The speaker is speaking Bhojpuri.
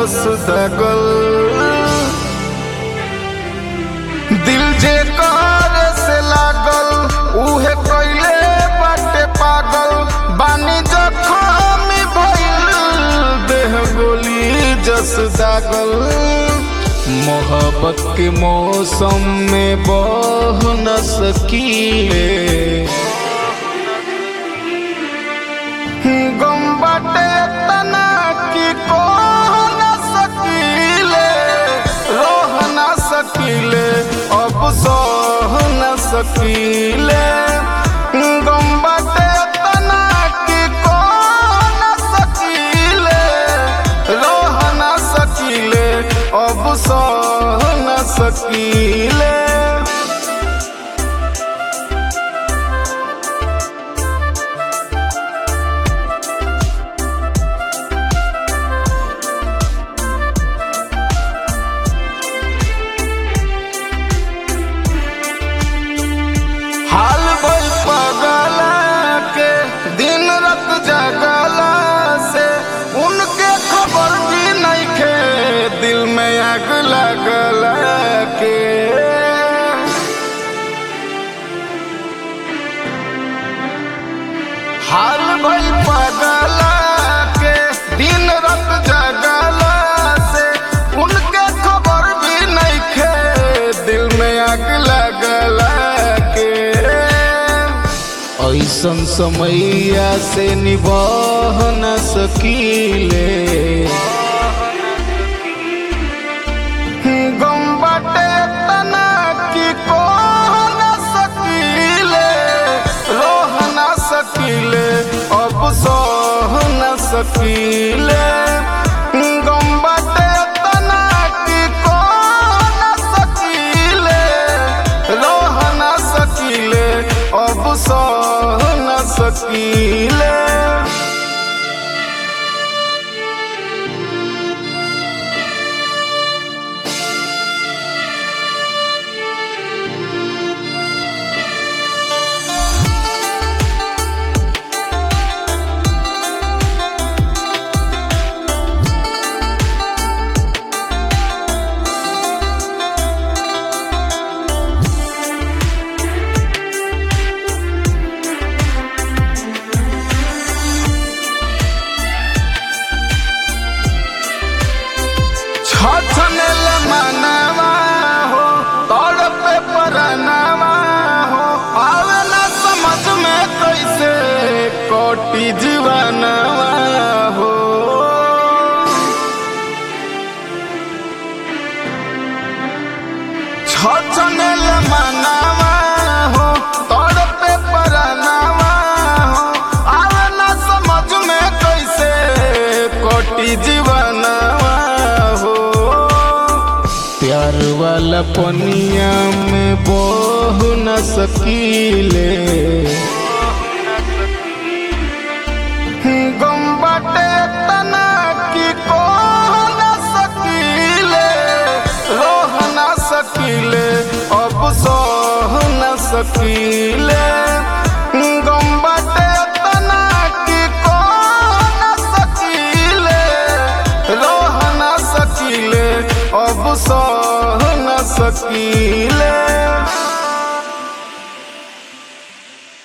जस दगल दिल जे कर से लागल उहे कैले बाटे पागल बानी जखम भइल देह गोली जस दागल मोहब्बत के मौसम में बह न सकीले गम बाटे तना की को न सकीले रोह न सकीले अब सह न सकीले गम बाटे तना की को न सकीले रोह न सकीले अब सह न सकीले हाल भइल पगला के दिन रात जगला से उनके खबर भी नहीं खे दिल में आग लगला के हाल भइल पगला के दिन रात जगला से उनके खबर भी नहीं खे दिल में आग लगला के ऐसन समैया से निभाह न सकीले गम बाटे तना की को न सकीले रोह न सकीले अब सह न सकीले गम बाटे तना की को न सकीले रोह न सकीले अब सह न सकीले छछनेल मनवा हो तोड़ पे परनवा हो आवे न समझ में कैसे कोटि जीवनवा हो छछनेल मनवा हो तोड़ पे परनवा हो आवे न समझ में कैसे कोटि जीवनवा हो प्यार वाला पनिया में बह न सकीले गम बाटे तना की को न सकीले रोह न सकीले अब सह न सकीले गम बाटे तना की को न सकीले रोह न सकीले अब सह न सकीले